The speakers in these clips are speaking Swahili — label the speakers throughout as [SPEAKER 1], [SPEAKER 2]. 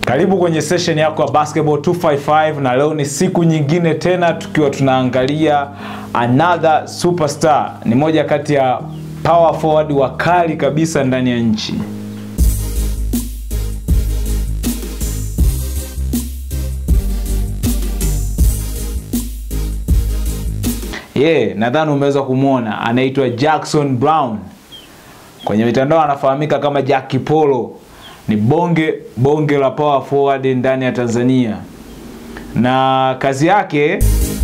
[SPEAKER 1] Karibu kwenye session yako ya Basketball 255 na leo ni siku nyingine tena tukiwa tunaangalia another superstar. Ni moja kati ya power forward wakali kabisa ndani ya nchi. Yeah, nadhani umeweza kumwona anaitwa Jackson Brown. Kwenye mitandao anafahamika kama Jackie Polo. Ni bonge bonge la power forward ndani ya Tanzania, na kazi yake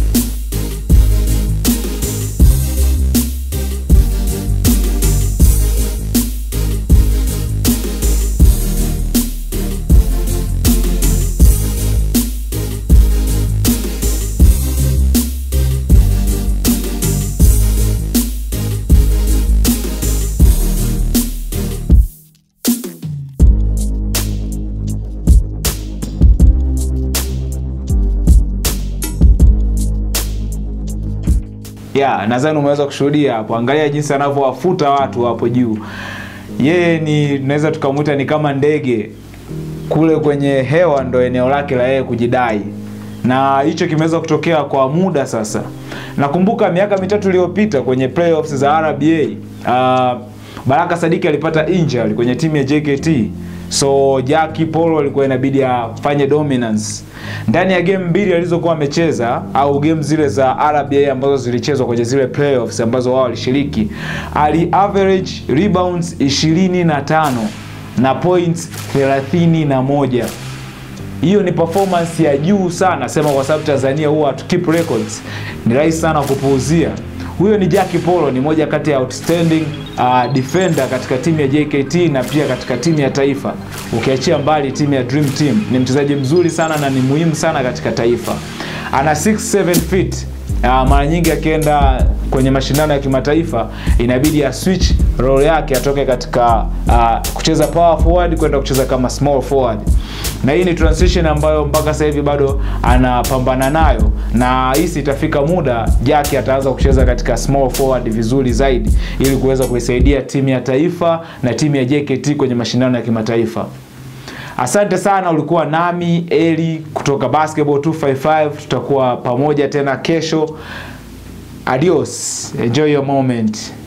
[SPEAKER 1] ya nadhani umeweza kushuhudia hapo. Angalia jinsi anavyowafuta watu hapo juu. Yeye ni naweza tukamwita ni kama ndege kule kwenye hewa, ndo eneo lake la yeye kujidai, na hicho kimeweza kutokea kwa muda sasa. Nakumbuka miaka mitatu iliyopita kwenye playoffs za RBA uh, Baraka Sadiki alipata injury kwenye timu ya JKT so Jackie Polo alikuwa inabidi afanye dominance ndani ya game mbili alizokuwa amecheza au game zile za RBA ambazo zilichezwa kwenye zile playoffs ambazo wao walishiriki, ali average rebounds 25 na points 31. Hiyo ni performance ya juu sana, sema kwa sababu Tanzania huwa hatu keep records, ni rahisi sana kupuuzia. Huyo ni Jackie Polo, ni moja kati ya outstanding uh, defender katika timu ya JKT na pia katika timu ya taifa. Ukiachia mbali timu ya Dream Team, ni mchezaji mzuri sana na ni muhimu sana katika taifa. Ana 6-7 feet. Uh, mara nyingi akienda kwenye mashindano ya kimataifa inabidi a switch role yake atoke katika uh, kucheza power forward kwenda kucheza kama small forward, na hii ni transition ambayo mpaka sasa hivi bado anapambana nayo, na hisi itafika muda Jackie ataanza kucheza katika small forward vizuri zaidi, ili kuweza kuisaidia timu ya taifa na timu ya JKT kwenye mashindano ya kimataifa. Asante sana, ulikuwa nami Eli kutoka Basketball 255. Tutakuwa pamoja tena kesho. Adios, enjoy your moment.